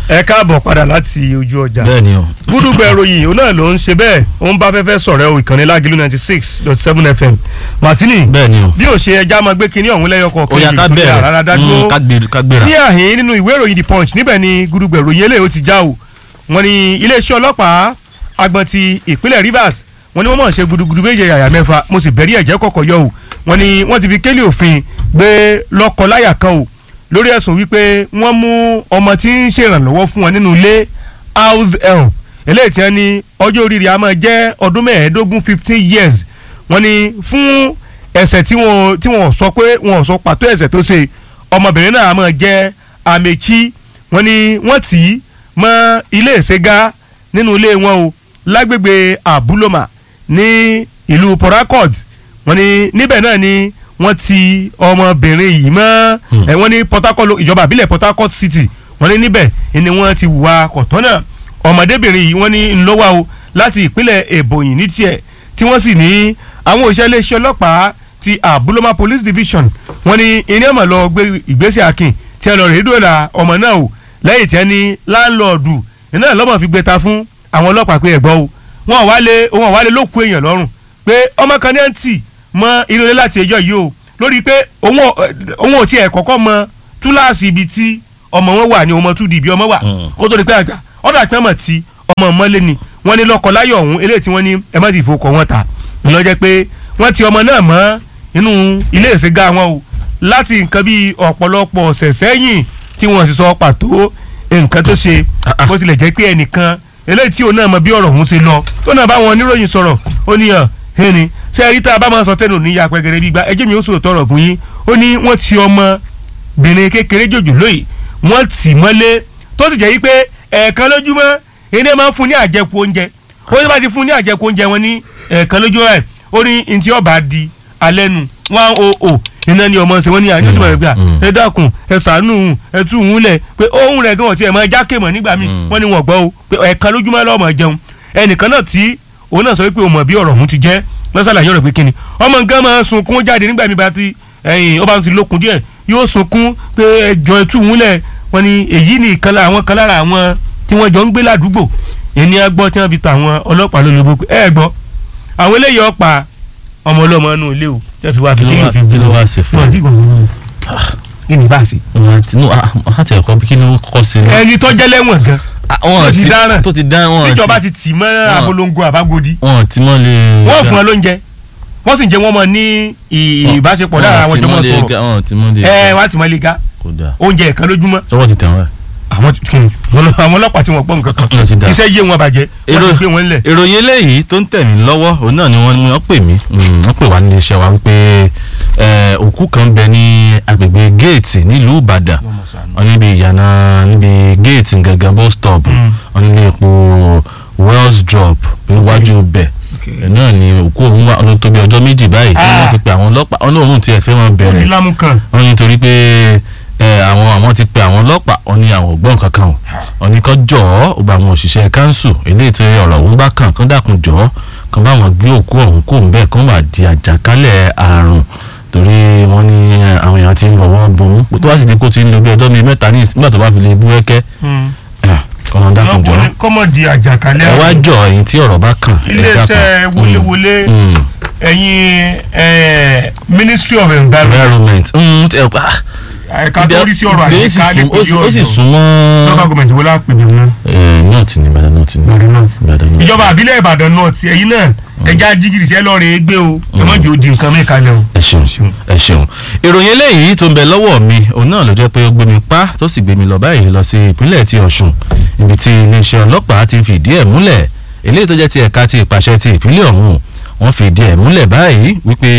ẹ káàbọ̀ padà láti ojú ọjà bẹ́ẹ̀ ni o. gúdúgbẹ̀ ìròyìn òun náà ló ń ṣe bẹ́ẹ̀ ó ń bá fẹ́fẹ́ sọ̀rọ̀ o ìkànnì lágìlú ninety six dot seven fm martini bẹ́ẹ̀ ni o. bí ó ṣe ẹja máa gbé kinní ọ̀hún lẹ́yọ ó kọ̀ọ̀kan yá ká tó rárá bẹ̀rẹ̀ dádúró Mm, ká gbé- ká gbéra. ní àhín nínú ìwé ìròyìn the punch níbẹ̀ ni gúdúgbẹ̀ ìròyìn eléyìí ó ti já o wọ́n ní iléeṣẹ́ ọlọ́pàá agbọ̀n ti ìpínlẹ̀ rivers wọ́n ní wọ́n mọ̀ ṣe gudugudu méje yàyà mẹ́fà mo sì bẹ̀rí ẹ̀jẹ̀ kọ̀kọ̀ yọ o wọ́n ní wọ́n ti fi kélé òfin gbé lọ́kọ-láyà kan o lórí ẹ̀sùn wípé wọ́n mú ọmọ tí ń ṣèrànlọ́wọ́ fún wọn nínú ilé house help eléyìí tí wọ́n ní ọjọ́ orí rẹ̀ á máa jẹ́ ọdún mẹ́ẹ̀ẹ́dógún fifteen years wọ́n ní fún ẹ̀ṣẹ̀ tí wọ́n tí wọ́n sọ pé wọ́n sọ pàtó ẹ̀ṣẹ̀ tó ṣe ọmọbìnrin náà á máa jẹ́ Amechi wọ́n ní wọ́n tì í mọ́ ilé ìṣègá nínú ilé wọn o lágbègbè Abuloma ní ìlú Port Harcourt wọ́n ní níbẹ̀ náà ni wọ́n ti ọmọbìnrin yìí mọ́ Hmm. ẹ̀ wọ́n ní Port Harcourt lo- ìjọba àbílẹ̀ Port Harcourt City wọ́n ní níbẹ̀ ni wọ́n ti hùwà kọ̀tọ́ náà ọmọdébìnrin yìí wọ́n ní ńlọ́wà o láti ìpínlẹ̀ Ebonyi ní tiẹ̀ tí wọ́n sì ní àwọn òṣìṣẹ́ iléeṣẹ́ ọlọ́pàá ti Abuloma Police Division wọ́n ní iná ọmọ lọ gbé ìgbésẹ̀ akin tí wọ́n lọ rèé dòlà ọmọ náà o lẹ́yìn tí wọ́n ní láńlọ́ọ̀dù iná lọ́mọ fi gbé ta fún àwọn ọlọ́pàá pé ẹ̀gbọ́n o wọn ò wálé wọn ò wálé ló kú èèyàn lọ́rùn pé ọmọ kan ní àǹtí mọ inú ilé láti ẹjọ́ yìí o lórí pé òun ò òun ò tiẹ̀ kọ́kọ́ mọ túláàsì ibi tí ọmọ wọn wà ní ọmọ túdì ibi ọmọ wà Mm. kó tó di pé àgbà ọ̀dà pé ọmọ tí ọmọ mọ́lé ni wọ́n ní lọ́kọ láyọ̀ ọ̀hún eléyìí tí wọ́n ní ẹ má ti fowókọ̀ wọn ta ńlọ jẹ́ pé wọ́n ti ọmọ náà mọ́ inú ilé ìṣègà wọn o láti nǹkan bíi ọ̀pọ̀lọpọ̀ ọ̀sẹ̀ sẹ́yìn tí wọ́n sì sọ pàtó nǹkan tó ṣe Ah, ah. bó tilẹ̀ jẹ́ pé ẹnìkan eléyìí tí òun náà mọ bí ọ̀rọ̀ ọ̀hún ṣe lọ tó náà bá wọn oníròyìn sọ̀rọ̀ ó ní hàn ẹni ṣé ẹ rí tá a bá máa sọ tẹnu níyà pẹ́gẹ́rẹ́ gbígbá ẹjẹ́ mi ó sòrò tọrọ fún yín ó ní wọ́n ti ọmọbìnrin kékeré jòjò lóyè wọ́n tì mọ́lé tó sì jẹ́ yí pé ẹ̀ẹ̀kan lójúmọ́ ẹni máa ń fún ní àjẹkù oúnjẹ ó ní bá ti fún ní àjẹkù oúnjẹ wọn ní ẹ̀ẹ̀kan lójúmọ́ ẹ̀ ó ní ntí ọba di alẹ́ nu one oh oh iná ni ọmọ ṣe wọ́n ní àjọṣe bẹ̀rẹ̀ gbà Mm. ẹ dákun ẹ ṣàánú ẹ tú òun lẹ̀ pé ohun rẹ̀ gan-an tiẹ̀ máa jákè mọ̀ nígbà míì Mm. wọ́n ní wọ́n gbọ́ o pé ẹ̀ẹ̀kan lójúmọ́ lọ́mọ jẹun ẹnìkan náà tí òun náà sọ wípé òun mọ̀ bí ọ̀rọ̀ òun ti jẹ́ lọ́sàlàyé ọ̀rọ̀ pé kíni ọmọ nǹkan máa sunkún jáde nígbà mi bá ti ẹ̀yìn ó bá ti lókun díẹ̀ yóò sunkún pé ẹjọ́ ẹ tú òun lẹ̀ wọ́n ní èyí ni ìkan lára àwọn kan lára àwọn tí wọ́n jọ ń gbé ládùúgbò ẹni agbọ́ tí wọ́n fi ta àwọn ọlọ́pàá lólobó pé ẹ gbọ́ àwọn eléyìí ọ̀pá ọmọ ọlọ́mọ inú ilé o ẹ fi wá fi Kí ló kíni wá- fi kí ló wá ṣe fún wọn un? ti gbọ̀ngàn kí ni bá a ṣe. wọn ti nù á ti ẹ̀kọ́ bí kí ló kọ́ sí i. ẹni tó jẹ́ lẹ́wọ̀n gan tó ti dáràn tó ti dáràn wọn tíjọba ti tì mọ́ abolongo àbágodi wọn ti mọ́ lè. wọ́n fún ọ lóúnjẹ wọ́n sì ń jẹ́ wọ́n mọ̀ ní ì- ìbáṣepọ̀ lára àwọn jọmọ sọ̀rọ̀ wọn ti mọ́ lè. ẹ wọ́n á ti mọ̀ lè ga kò dáa oúnjẹ ẹ̀kan lójúmọ́ sọ́wọ́ ti tẹ̀ wọ́n. àwọn kìnnì àwọn ọlọ́pàá tí wọ́n gbọ́ nǹkan kan Wọ́n ti dá. iṣẹ́ yé wọn bàjẹ́ wọ́n Èrò- ti gbé wọn lẹ̀. ìròyìn eléyìí tó ń tẹ̀ mí lọ́wọ́ òun náà ni wọ́n ní wọ́n pè mí Mm, wọ́n pè wá nílé iṣẹ́ wa wípé eh, òkú kan bẹ ní agbègbè géètì nílùú Ìbàdàn wọ́n níbi ìyànà níbi géètì gangan bus stop Mm. wọ́n nílé epo wells drop níwájú bẹ̀ ẹ̀ náà ni òkú òun wà ọdún tó bí ọjọ́ méjì báyìí tí Ah. wọ́n ti pe àwọn ọlọ́pàá wọ́n ní òun tiẹ̀ fẹ́ wọn bẹ̀rẹ̀ onílámù kan wọ́n ní torí pé ẹ, àwọn àwọn ti pe àwọn ọlọ́pàá wọ́n ní àwọn ògbọ́n kankan o wọ́n ní kó jọ̀ọ́ ó bá àwọn òṣìṣẹ́ kánsù eléyìí tó ọ̀rọ̀ òun bá kàn kán dàkún jọ̀ọ́ kán bá wọn gbé òkú ọ̀hún kó ń bẹ́ẹ̀ kán wà di àjàkálẹ̀ àrùn torí wọ́n ní ẹ, àwọn èèyàn ti ń bọ̀wọ́ bùn ún tó bá sì ti kó ti ń lo bí ọjọ́ bíi mẹ́ta ní ìsìn nígbà tó bá fi lè bú ẹ́kẹ́ kán lọ́n dàkún jọ̀ọ́ kọ́mọ̀dì àjàkálẹ̀ ẹ wá àrùn. jọ ẹ̀yin tí ọ̀rọ̀ bá kàn ẹ iléeṣẹ́ dákun. wọléwọlé Mm, mm. ẹ̀yin eh, Ministry of Environment environment Mm, ẹ- ah, ẹ̀ka tó rí sí ọ̀rọ̀ Ibi- ó sì àyíká sún- ó sì- nípìnlẹ̀ ó sì Ọ̀yọ́ súnmọ́ local government wo lápè ní wọn. north ní Ìbàdàn north ní Ìbàdàn north. Ìbàdàn north. ìjọba àbílẹ̀ Ìbàdàn náà ti ẹ̀yin náà ẹja jígìrì sí ẹ lọ́ọ́ rẹ̀ gbé o ẹ má jẹ́ odi nǹkan mẹ́ka lẹ o. ẹ ṣeun ẹ ṣeun ìròyìn eléyìí tó ń bẹ lọ́wọ́ mi òun náà ló jẹ́ pé ó gbé mi pa tó sì gbé mi lọ báyìí lọ sí ìpínlẹ̀ ti Ọ̀ṣun ibi tí iléeṣẹ́ ọlọ́pàá ti fi ìdí ẹ̀ múlẹ̀ eléyìí tó jẹ́ ti ẹ̀ka ti ìpàṣẹ ti ìpínlẹ̀ ọ̀hún wọ́n fi ìdí ẹ̀ múlẹ̀ báyìí wípé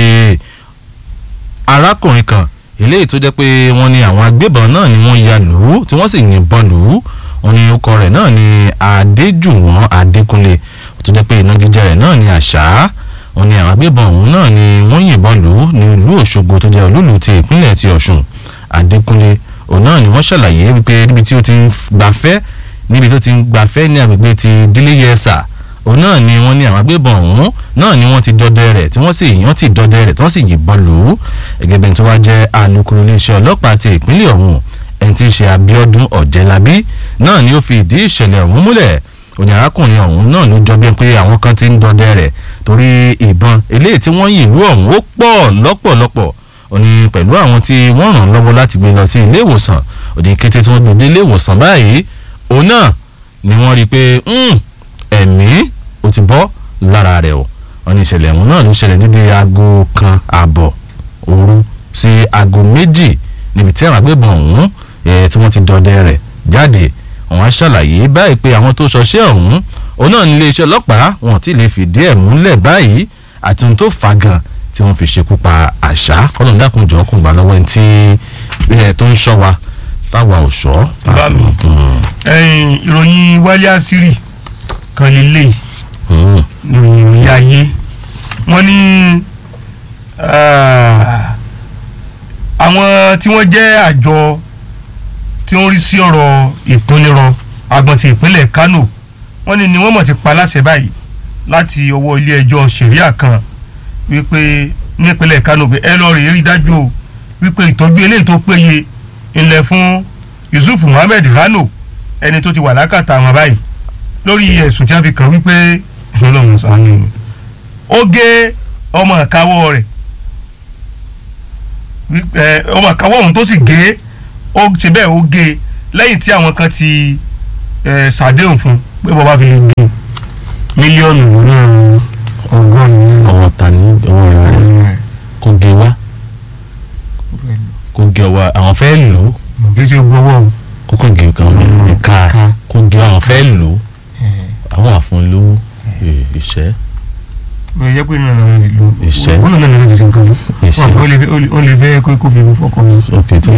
arákùnrin kan eléyìí tó jẹ́ pé wọ́n ní àwọn agbébọn náà ni wọ́n ya lù ú tí wọ́n sì yìnbọn lù ú wọ́n ní orúkọ rẹ̀ náà ni Adéjùwọ̀n Adékúnlé tó jẹ́ pé ìnagijẹ rẹ̀ náà ni àṣà wọ́n ní àwọn agbébọn ọ̀hún náà ni wọ́n yìnbọn lù ú ní ìlú Òṣogbo tó jẹ́ olúlu ti ìpínlẹ̀ ti Ọ̀ṣun Adékúnlé òun náà ni wọ́n ṣàlàyé wípé níbi tí ó ti ń gbafẹ́ níbi tó ti ń gbafẹ́ ní agbègbè ti dílé yẹsà òun náà ni wọ́n ní àwọn agbébọn ọ̀hún náà ni wọ́n ti dọdẹ rẹ̀ tí wọ́n sì yàn ti dọdẹ rẹ̀ tí wọ́n sì yìnbọn lù ú gẹ́gẹ́ bí tó wá jẹ́ alukoro iléeṣẹ́ ọlọ́pàá ti ìpínlẹ̀ ọ̀hún ẹni tí í ṣe Abíọ́dún Ọ̀jẹ̀lábí náà ni ó fi ìdí ìṣẹ̀lẹ̀ ọ̀hún múlẹ̀ òní arákùnrin ọ̀hún náà ló jọ bí pé àwọn kan ti ń dọdẹ rẹ̀ torí ìbọn eléyìí tí wọ́n yìn ìlú ọ̀hún ó pọ̀ lọ́pọ̀lọpọ̀ òní pẹ̀lú àwọn tí wọ́n ràn lọ́wọ́ láti gbé lọ sí ilé ìwòsàn òní kété tí wọ́n gbé dé ilé ìwòsàn báyìí òun náà ni wọ́n rí i pé ẹ̀mí ó ti bọ́ lára rẹ̀ o wọ́n ní ìṣẹ̀lẹ̀ ọ̀hún náà ló ṣẹlẹ̀ nídìí aago kan ààbọ̀ òru sí aago méjì níbi tí àwọn agbébọn ọ̀hún tí wọ́n ti dọdẹ rẹ̀ jáde wọ́n á ṣàlàyé báyìí pé àwọn tó ṣọṣẹ́ ọ̀hún òun náà ní iléeṣẹ́ ọlọ́pàá wọn ti lè fìdí ẹ̀ múlẹ̀ báyìí àti ohun tó fà gan tí wọ́n fi ṣekú pa àṣà kọ́nà dákunjọ́ kùn gbà lọ́wọ́ ẹni tí tó ń ṣọ́ wa táwa ò ṣọ́. ìròyìn wálé àṣírí kan lélẹ̀ ìròyìn ayé wọ́n ní àwọn tí wọ́n jẹ́ àjọ tí ó ń rí sí ọ̀rọ̀ ìpínlẹ̀rọ agbọ̀n ti ìpínlẹ̀ Kano wọ́n ní ni wọ́n mọ̀ ti pa láṣẹ báyìí láti ọwọ́ ilé ẹjọ́ ṣẹ̀ríà kan wípé nípínlẹ̀ Kano pé ẹ lọ́ọ́ rí rí dájú o wípé ìtọ́jú eléyìí tó péye ńlẹ̀ fún Yusuf Muhammed Rano ẹni tó ti wà lákàtà àwọn báyìí lórí ẹ̀sùn tí wọ́n fi kàn wípé ọlọ́run sànù ó gé ọmọ àkáwọ́ rẹ̀ ọmọ àkáwọ́ ọ̀hún tó sì gé ó ṣe bẹ́ẹ̀ ó gé lẹ́yìn tí àwọn kan ti ṣàdéhùn fún pé bọ́ba fi lè gbé mílíọ̀nù lọ́nà ọgọ́rùn-ún. ọwọ́ ta ní ọwọ́ rẹ̀ kò gé wá kò gé wá àwọn fẹ́ lò ó kì í ṣe gbowó o. kókò gé kan ká kò gé àwọn fẹ́ lò ó àwọn àfúnlówó ìṣẹ́. mo yẹ pé nínú àwọn ìlú Ìṣẹ́. wọ́n náà lè ṣe nǹkan fún Ìṣẹ́. wọn ó lè fẹ́- ó lè- ó lè fẹ́ kó kó fi fọkàn mi. ok tó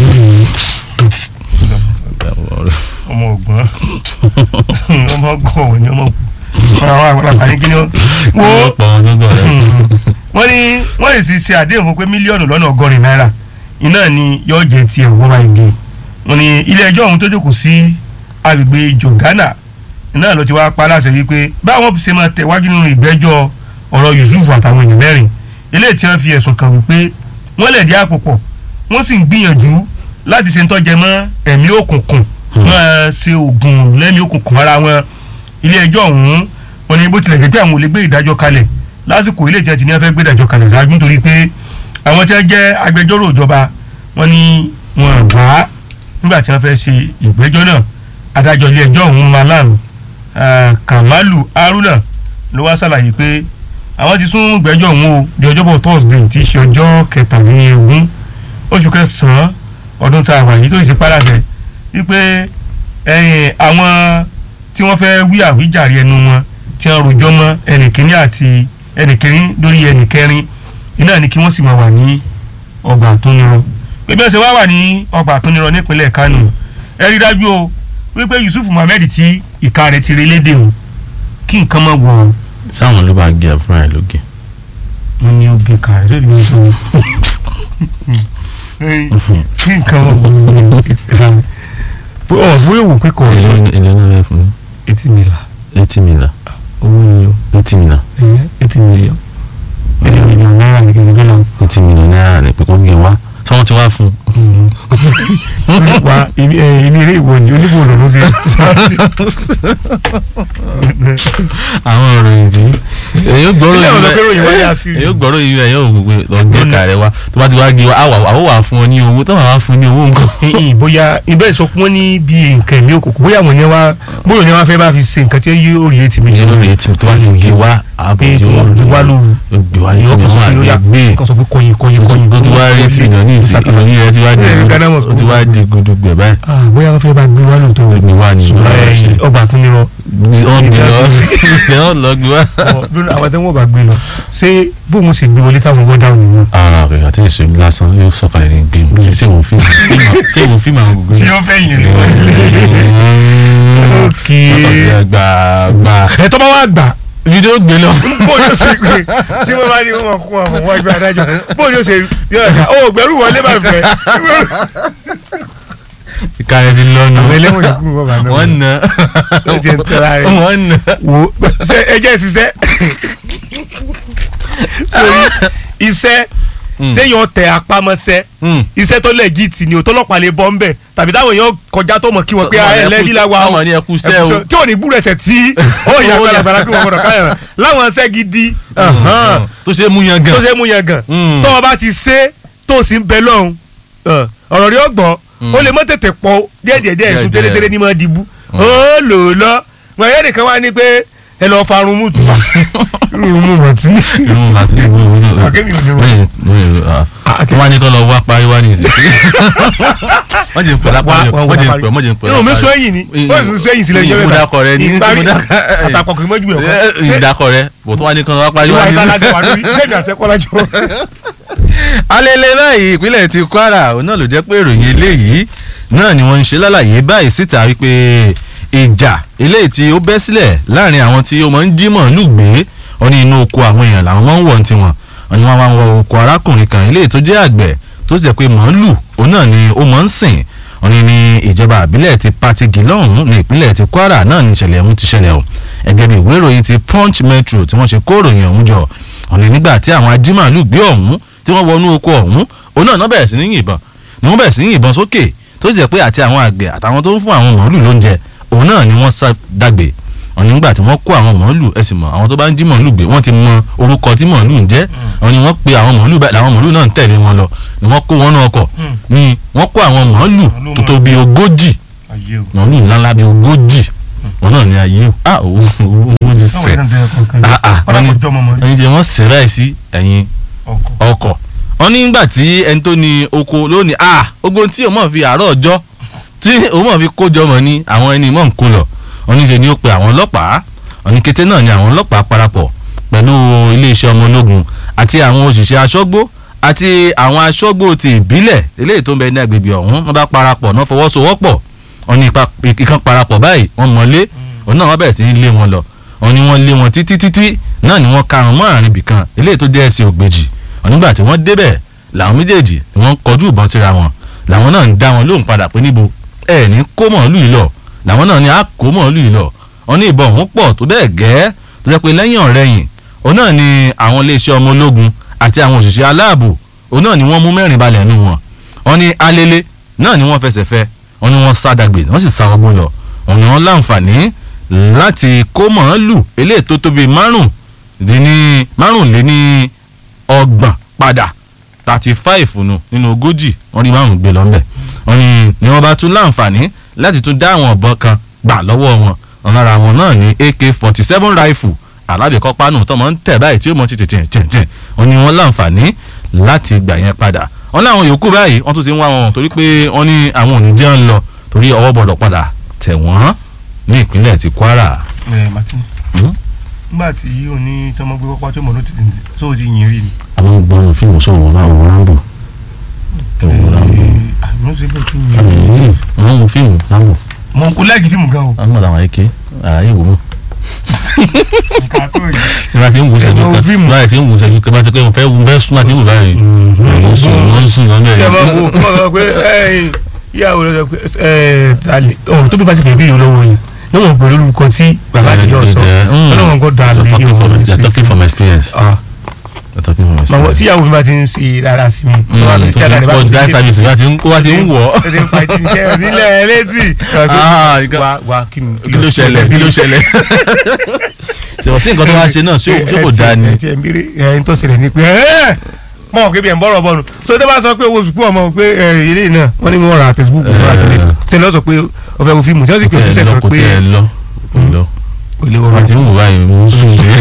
ọmọ ògbọ́n ọmọ gọ̀ọ̀ ni ọmọ kù àwọn àgbàlagbà ní kíni ó wo pọ̀ gbogbo rẹ̀ wọ́n ní wọ́n lè sì ṣe àdéhùn fún pé mílíọ̀nù lọ́nà ọgọ́rin náírà iná ni yóò jẹ́ tiẹ̀ wọ́n máa gé wọ́n ní ilé ẹjọ́ ọ̀hún tó jókòó sí agbègbè jọ̀gánà iná ló ti wá pa láṣẹ wípé báwọn ṣe máa tẹ̀wájú nínú ìgbẹ́jọ́ ọ̀rọ̀ Yusuf àtàwọn èèyàn mẹ́rin eléyìí tí wọ́n fi ẹ̀sùn kàn wípé wọ́n lẹ̀ dí àpò pọ̀ wọ́n sì ń gbìyànjú láti ṣe ń tọ́jẹ mọ́ ẹ̀mí òkùnkùn máa ṣe oògùn lẹ́mí òkùnkùn ara wọn ilé ẹjọ́ ọ̀hún wọ́n ní bó tilẹ̀ jẹ́ pé àwọn ò lè gbé ìdájọ́ kalẹ̀ lásìkò ilé ìtìyà tí ní wọ́n fẹ́ gbé ìdájọ́ kalẹ̀ ṣáájú nítorí pé àwọn tí wọ́n jẹ́ agbẹjọ́rò ìjọba wọ́n ní wọn gbà á nígbà tí wọ́n fẹ́ ṣe ìgbẹ́jọ́ náà adájọ́ ilé ẹjọ́ ọ̀hún Malam ah, Kamalu Haruna ló wá ṣàlàyé pé àwọn ti sún ìgbẹ́jọ́ ọ̀hún o di ọjọ́bọ̀ Thursday tí í ṣe ọjọ́ kẹtàdínlógún oṣù kẹsàn-án ọdún tá a wà yìí tó ṣe pàdásẹ wípé ẹ̀yìn àwọn tí wọ́n fẹ́ wí àwíjàre ẹnu wọn tí wọ́n rojọ́ mọ́ ẹnìkíní àti ẹnìkíní lórí ẹnìkẹrin iná ni kí wọ́n sì máa wà ní ọgbà àtúnirọ pé bí wọ́n ṣe wá wà ní ọgbà àtúnirọ nípínlẹ̀ Kánò ẹ rí dájú o wípé Yusuf Muhammed tí ìka rẹ̀ ti relédè o kí nǹkan mọ̀ wọ̀ ọ́ sáwọn ló bá gé ẹ fúnra ẹ lóge wọ́n ní ó gé ka rẹ̀ lórí ọjọ́ kí nǹkan mọ̀ wọ̀ ọ́ bóyá òwò pé kọ̀ èlò ọ́ èlò náà rẹ fún eighty million eighty million owó ni o eighty million eighty million eighty million náírà ní kí n ṣe dọ́là eighty million náírà ní pé kó gé wá sọ wọn ti wá fún wa ibi ẹ ibi eré ìwọ ni oníbò lọ ló ṣe àwọn ìròyìn tí èyí ó gbọ́rọ̀ Ilé yìí ọ̀dọ́ pé ròyìn wáyé bẹ́ẹ̀ àṣírí. èyí ó gbọ́rọ̀ yìí bẹ́ẹ̀ yóò gbogbo lọ́gbẹ́ kàrẹ́ wa tó bá ti wá gé wa àwọ̀ àwọ̀ wà fún ọ ní owó tó bá wà fún ní owó nǹkan. ìyìn bóyá ibẹ̀ ìsọkún wọn ní bí nǹkan ẹ̀mí òkùnkùn bóyá àwọn yẹn wá bóyá ni wọn fẹ́ bá fi ṣe nǹkan tí yóò rí eighty ìyẹn million lórí etí tó bá ti gé wa àbò pé kí wọ́n gbé wá lóru ó gbé wa yóò etí kàn sọ wọn pé yóò yà àgbẹ̀ kàn sọ pé kọyin kọyin kọyin ó ti wá rí etí million ní ìsìn ìròyìn rẹ ti wá di Ẹ, Ghana must ó ti wá di gudugbẹ báyìí Ah, bóyá wọn fẹ́ bá gbé wá lóòótọ́ o. Gbé wá ni. ṣùgbọ́n ẹ̀yìn ọgbà tó nírọ wọ́n gbé lọ wọ́n lọ gbé wá. lónìí àwọn tí wọ́n bá gbé lọ ṣé bóun ṣe gbé wọlé táwọn wọ́n dáhùn nìyẹn. ara rẹ̀ àti èso lásán yóò sọ̀kalẹ̀ ní géèmù ṣé ìwò fíìmù ṣé ìwò fíìmù àwọn gbogbo tí ó fẹ́ yìn rí wọn. ókè gbà gbà ẹ tọ́ bá wá gbà fídíò gbé lọ. bó ni ó ṣe gbé tí wọ́n bá ní wọ́n kún àwọn wọ́n gbé adájọ́ bó ni ó ṣe yọ̀ọ́ ká ó gbẹ̀rù wọlé bá fẹ́ ìkànnì ti lọ́nu àwọn ẹlẹ́wọ̀n yòókù wọ́n bá náà wọ́n nà ó ti ń tẹ́ra rẹ̀ wọ́n nà. wo ṣe ẹjẹ́ ṣiṣẹ́ sórí iṣẹ́ Mm. téèyàn tẹ apámọ́sẹ́ Mm. iṣẹ́ tó legit ni o tọ́lọ́pàá lè bọ́ ńbẹ̀ tàbí táwọn èèyàn kọjá tó mọ̀ kí wọ́n pé Tọ́mọ ẹ ní lẹ́bí ẹkú- la wa o tọ́mọ ní ẹkú iṣẹ́ ẹkú o. iṣẹ́ tí ò ní búrú ẹsẹ̀ tí ó yà Ó yà. gbàlagbàlà pé wọ́n gbọ́dọ̀ káyọ̀ láwọn iṣẹ́ gidi Mm. tó ṣe é mú yan gan tó ṣe é mú yẹn gan Mm. tó o bá ti ṣe tó o sì ń bẹ lọ́hùn ọ̀rọ̀ rí ọgbọ́n Mm. ó lè mọ́ tètè pọ̀ díẹ̀díẹ̀díẹ̀ ìsún Díẹ̀díẹ̀. tẹ́lẹ̀tẹ́lẹ̀ ní mọ́ dìbú ó lò ó lọ wọ́n yẹn nìkan wá ní pé ẹ lọ́ọ́ farun mú tù irun mú wọ́n ti irun láti irun irun irun Akẹ́mi ò ní rún. wọ́n yẹn wọ́n wá ní kọ́ lọ wá parí wá ní ìsìn wọ́n jẹ́ ń pè lápá Wá- wá- wọ́n jẹ́ ń wá pè wọ́n jẹ́ ń pè irun mi sún ẹ̀yìn ni wọ́n sì sún ẹ̀yìn sílẹ̀ ìjọba ìmúdakọ̀ rẹ ní ìparí ìmúdakọ̀- àtàkọ̀ kì í mọ́jú ẹ̀ kọ́ ìdakọ̀ rẹ bò tó wá ní kọ́ lọ wá parí ìwà wá ní ìtàlájọ wà ìsìn. lórí sẹ́mi àtẹ́kọ́lájọ. alẹ́lẹ́ báyìí ìpínlẹ̀ ti Kwara òun náà ló jẹ́ pé ìròyìn eléyìí náà ni wọ́n ń ṣe lálàyé báyìí síta wípé ìjà eléyìí tí ó bẹ́ sílẹ̀ láàrin àwọn tí ó máa ń jí màálù gbé wọn ní inú oko àwọn èèyàn làwọn máa ń wọ̀ ní tiwọn wọn ni wọ́n máa ń wọ oko arákùnrin kan eléyìí tó jẹ́ àgbẹ̀ tó sì jẹ́ pé màálù òun náà ni ó máa ń sìn wọn ní ní ìjọba àbílẹ̀ ti Patigi lọ́hùn-ún ní ìpínlẹ̀ ti Kwara náà ní ìṣẹ̀lẹ̀ ọ̀hún ti ṣẹlẹ̀ o ẹgẹ́ bí ìwé ìròyìn ti Punch Metro tí wọ́n ṣe kó ìròyìn ọ̀hún jọ ọ̀nà nígbà tí àwọn ajímàálù gbé ọ̀hún tí wọ́n wọnú oko ọ̀hún òun náà náà bẹ̀rẹ̀ sí ní yìnbọn ni wọ́n bẹ̀rẹ̀ sí ní yìnbọn sókè tó sì jẹ́ pé àti àwọn àgbẹ̀ àtàwọn tó ń fún àwọn màálù lóúnjẹ òun náà ni wọ́n sá dàgbé ọ̀nà nígbà tí wọ́n kó àwọn màálù ẹ sì mọ̀ àwọn tó bá ń jí màálù gbé wọ́n ti mọ orúkọ tí màálù ń jẹ́ àwọn ni wọ́n pe àwọn màálù báyìí làwọn màálù náà ń tẹ̀lé wọn lọ ni wọ́n kó wọn náà ọkọ̀ ni wọ́n kó àwọn màálù tó tó bíi ogójì màálù ńláńlá bíi ogójì wọn náà ní ayé o ah owó owó ti sẹ̀ ah ah wọ́n ní ẹni tí wọ́n sẹ̀ báyìí sí ẹ̀yìn ọkọ̀ wọ́n ní nígbà tí ẹni tó ní oko lónìí ah ogun tí òun mọ̀ fi àárọ̀ ọjọ́ tí òun mọ̀ fi kójọ mọ̀ ní àwọn ẹni mọ̀ ń kó lọ wọ́n ní ṣe ni ó pe àwọn ọlọ́pàá wọ́n ní kété náà ni àwọn ọlọ́pàá parapọ̀ pẹ̀lú iléeṣẹ́ ọmọ ológun àti àwọn òṣìṣẹ́ aṣọ́gbó àti àwọn aṣọ́gbó ti ìbílẹ̀ eléyìí tó ń bẹ ní agbègbè ọ̀hún wọ́n bá parapọ̀ náà fọwọ́sowọ́pọ̀ wọ́n ní ìkan parapọ̀ báyìí wọ́n mọ̀lé òun náà wọ́n bẹ̀rẹ̀ sí ní lé wọn lọ wọ́n ní wọ́n lé wọn títí títí náà ni wọ́n karùn-ún mọ́ àárín ibìkan eléyìí tó jẹ́ ẹsẹ̀ ògbèjì nígbà tí wọ́n débẹ̀ làwọn méjèèjì ni wọ́n kọjú ìbọn síra wọn làwọn náà ń dá wọn lóhùn padà pé níbo ẹ ní kó mọ̀ọ́lù yìí lọ làwọn náà ní á kó mọ̀ọ́lù yìí lọ wọn ní ìbọn òun pọ̀ tó bẹ́ẹ̀ gẹ́ tó jẹ́ pé lẹ́yìn ọ̀rẹ́yìn òun náà ni àwọn iléeṣẹ́ ọmọ ológun àti àwọn òṣìṣẹ́ aláàbò òun náà ni wọ́n mú mẹ́rin balẹ̀ nù wọn wọn ní alele náà ni wọ́n fẹsẹ̀ fẹ́ wọn ni wọ́n sádàgbé wọ́n sì sá ọgbọ́n lọ wọn ni wọ́n láǹfààní láti kó mọ̀ọ́lù eléyìí tó tóbi márùn-ún márùnléní ọgbọ̀n padà thirty five nù nínú ogójì wọ́n rí márùn gbé lọ́nbẹ̀ wọ́n ní ni wọ́n bá tún láǹfààní láti tún dá àwọn ọ̀bọ̀n kan gbà lọ́wọ́ wọn wọn lára wọn náà ní ak forty seven rifle alábẹ̀kọ́ pánù tó máa ń tẹ̀ báyìí tí ó mọ títì tẹ̀ tẹ̀ tẹ̀ wọ́n ní wọ́n láǹfààní láti gbà yẹn padà wọ́n láwọn yòókù báyìí wọ́n tún ti ń wá wọn torí pé wọ́n ní àwọn òní jẹ́ ń lọ torí ọwọ́ gbọ́dọ̀ padà tẹ̀ wọ́n ní ìpínlẹ̀ ti Kwara. ẹ Martin nígbà tí o ní tọmọ gbé pápá tó mọ ló ti tì tó o ti yìn rí ni. àwọn gbọ́dọ̀ fíìmù sọ̀rọ̀ náà wọ́n rámbò. àmì ṣe bẹ́ẹ̀ kí n yìn rí. wọ́n wo fíìmù rámbò. mo kò láìkí fíìmù gan o. àwọn ọ̀dà àwọn eke àlàyé wò mọ́. nǹkan tó yìí. nígbà tí ń wo ṣẹ́jú Ẹ wo fíìmù. kan nígbà tí ń wo ṣẹ́jú kan bá ti pé mo fẹ́ wo fẹ́ sún láti wò báyìí. mo sùn mo sùn lọ́nà ṣé ẹ máa ẹ̀ wo kọ́ ọ pé ẹ ìyàwó rẹ sọ pé ẹ dalẹ̀ ọ̀hún tó bí bá ti fẹ́ bí ìlú lọ́wọ́ yìí níwọ̀n pẹ̀lú olùkọ́ tí bàbá àti yóò sọ ọlọ́wọ́n kọ́ dalẹ̀ You're yìí talking from- you're talking from experience. Ah, You're talking from màwọ experience. tíyàwó mi bá ti ń ṣe rárá sí mi. Mm, tó ti ń pọ̀ design service bá ti ń kó wá ti ń wọ̀ ọ́. ó ti ń fa ìtì níṣẹ́ nílẹ̀ létí. Ah, nǹkan- wá wá kí ni kí ló ṣẹlẹ̀ kí ló ṣẹlẹ̀. ṣèwọ́n sí nǹkan tó wá ṣe náà ṣé ó- ṣé kò dáa ni. ẹ ti ẹ ń bèrè ẹ ń tó ṣẹlẹ̀ ni pé ẹ mọ̀ ọ́ kébi ẹ̀ ń bọ̀rọ̀ bọ̀nu so tó bá sọ pé owó sùkúù ọmọ pé ẹ ilé náà wọ́n ní wọ́n ra facebook wọ́n ra tẹ̀lé ṣe lọ́ sọ pé ó fẹ́ wo fíìmù tí wọ́n sì pè kò é sísẹ̀ tiẹ̀ lọ kan kò pé tiẹ̀ lọ kò lọ. kò lè wọ́n ti wọ́n. ń wò báyìí mo ń sùn sí.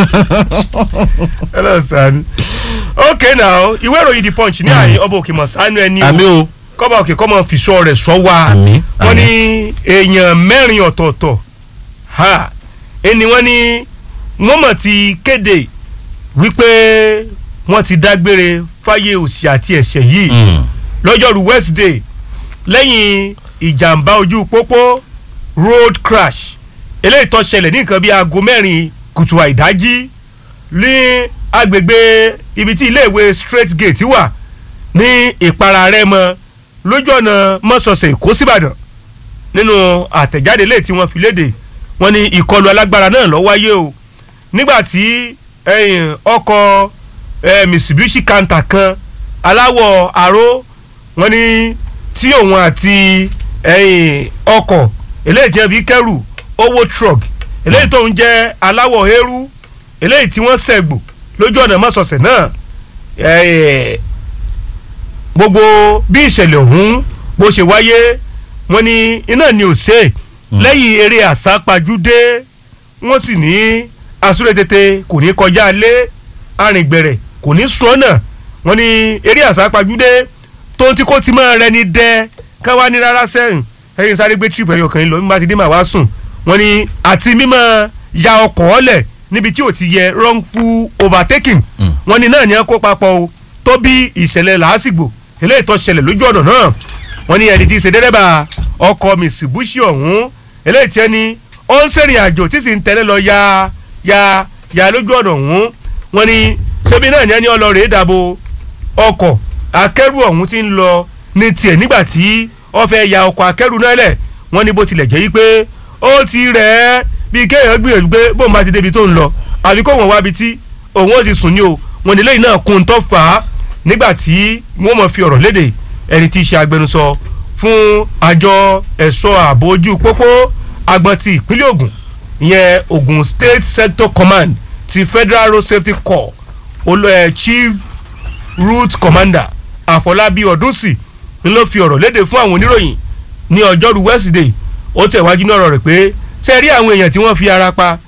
hello san okay now ìwé ìròyìn the punch ní àyè ọba òkè mọ̀ sánú ẹni o àmì o. kọ́ba òkè kọ́ mọ̀ fìṣọ́ rẹ̀ sọ wá àmì wọ́n ní èèyàn mẹ́rin ọ̀tọ̀ọ̀tọ̀ ha ẹni wọ́n ní wọ́n mọ̀ ti kéde wípé wọ́n ti dágbére fáyé òsì àti ẹ̀ṣẹ̀ yìí lọ́jọ́rú Wednesday lẹ́yìn ìjàmbá ojú pópó road crash eléyìí tó ṣẹlẹ̀ ní nǹkan bíi aago mẹ́rin kùtù àìdájí ní agbègbè ibi tí iléèwé straight gate wà ní ìpara Rẹ́mọ lójú ọ̀nà mọ́sọ̀ọ̀sẹ̀ Èkó síbàdàn nínú àtẹ̀jáde lè tí wọ́n fi léde wọ́n ní ìkọlù alágbára náà ló wáyé o nígbà tí ẹ̀yìn ọkọ̀ eh, Mitsubishi Canter kan aláwọ̀ aró wọ́n ní tí òun àti ẹ̀yìn ọkọ̀ eléyìí tí wọ́n fi kẹ́rù owó truck eléyìí tó ń jẹ́ aláwọ̀ eérú eléyìí tí wọ́n sẹ̀gbò lójú ọ̀nà mọ́sọ̀ọ̀sẹ̀ náà eh, gbogbo bí ìṣẹ̀lẹ̀ ọ̀hún bó ṣe wáyé wọ́n ní iná ni ò ṣe lẹ́yìn eré àsápajúdé wọ́n sì ní asúré-tètè kò ní kọjá lé arìngbẹ̀rẹ̀ kò ní sọ́nà wọ́n ní eré àsápajúdé tó ti kó ti máa rẹni dẹ káwá ní rárá sẹ́yìn ẹ̀yìn sáré gbé trip ẹ̀yọ̀ kan lọ nígbà tí dé màá wá sùn wọ́n ní àti mímọ́ ya ọkọ̀ ọ̀lẹ̀ níbi tí ò ti yẹ wrongful overtaking Mm. wọ́n ní náà ní ẹ kó papọ̀ o tó bí ìṣẹ̀lẹ̀ làásìgbò eléyìí tó ṣẹlẹ̀ lójú ọ̀nà náà wọ́n ní ẹni tí í ṣe dẹ́rẹ́bà ọkọ̀ Mitsubishi ọ̀hún eléyìí tí ẹni ó ń ṣèrìn àjò tí sì ń tẹ̀lé lọ ya ya ya lójú ọ̀nà ọ̀hún wọ́n ní ṣebí náà ní ẹni ọlọ́rẹ̀ dàbò ọkọ̀ akẹ́rù ọ̀hún ti ń lọ ní tiẹ̀ nígbà tí ó fẹ́ ya ọkọ̀ akẹ́rù náà lẹ̀ wọ́n ní bó tilẹ̀ jẹ́ yí pé ó ti rẹ̀ ẹ́ bíi kéèyàn gbìyànjú pé bóun bá ti débi tó ń lọ àbí kó wọ́n wábi tí òun ó ti sùn ní o wọ́n ní lẹ́yìn náà kún un tó fà á nígbà tí wọ́n mọ̀ fi ọ̀rọ̀ léde ẹni tí í ṣe agbẹnusọ fún àjọ ẹ̀ṣọ́ ààbò ojú pópó agbọn ti ìpínlẹ̀ Ògùn ìyẹn Ògùn State Sector Command ti Federal Road Safety Corps olo ẹ̀ Chief route commander àfọlábí ọdúnsì ni ló fi ọ̀rọ̀ léde fún àwọn oníròyìn ní ọjọ́rú wednesday ó tẹ̀wájú ní ọ̀rọ̀ rẹ̀ pé ṣe rí àwọn èèyàn tí wọ́n fi ara pa